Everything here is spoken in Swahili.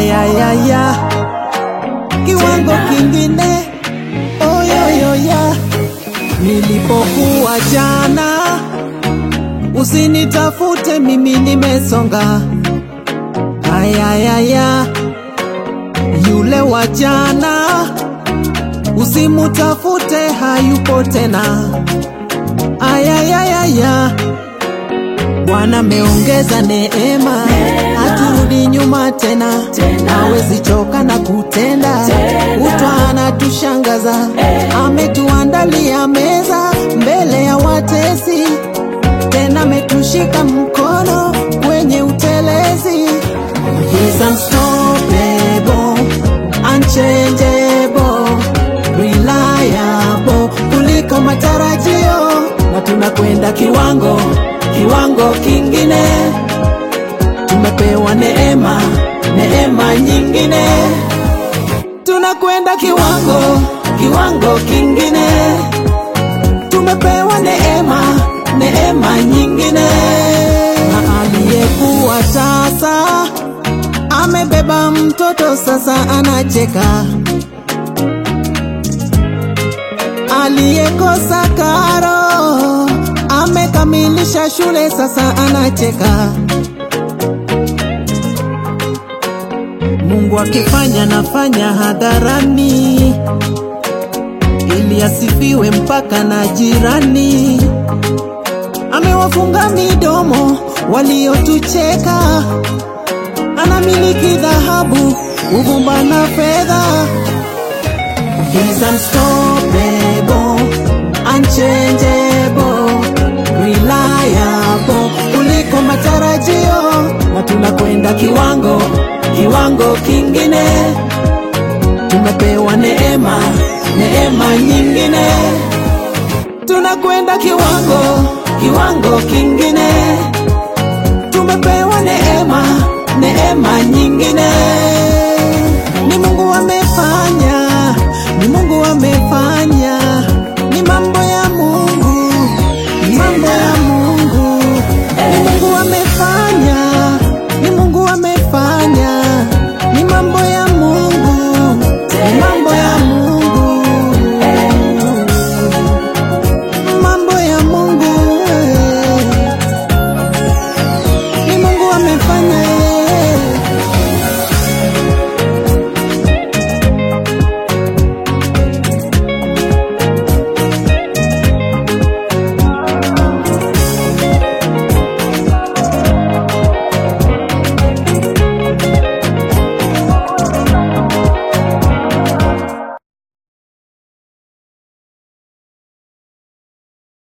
ayayaya kiwango kingine oyoyoya nilipokuwa jana usinitafute mimi nimesonga ayayaya yule wa jana usimutafute hayupo tena ayayayaya Bwana meongeza neema, haturudi nyuma tena, hawezi choka na kutenda, utwa anatushangaza, ametuandalia meza mbele ya watesi, tena ametushika mkono kwenye utelezi. He's unstoppable, unchangeable, reliable kuliko matarajio, na tunakwenda kiwango kiwango kingine. Tumepewa neema, neema nyingine, tunakwenda kiwango kiwango kingine. Tumepewa neema, neema nyingine, na aliyekuwa tasa amebeba mtoto sasa anacheka, aliyekosa karo amekamilisha shule sasa anacheka. Mungu akifanya nafanya hadharani, ili asifiwe mpaka na jirani. Amewafunga midomo waliotucheka, anamiliki dhahabu, uvumba na fedha. He's unstoppable, unchangeable, reliable kuliko matarajio, na tunakwenda kiwango kiwango kingine. Tumepewa neema neema nyingine, tunakwenda kiwango kiwango kingine. Tumepewa neema neema nyingine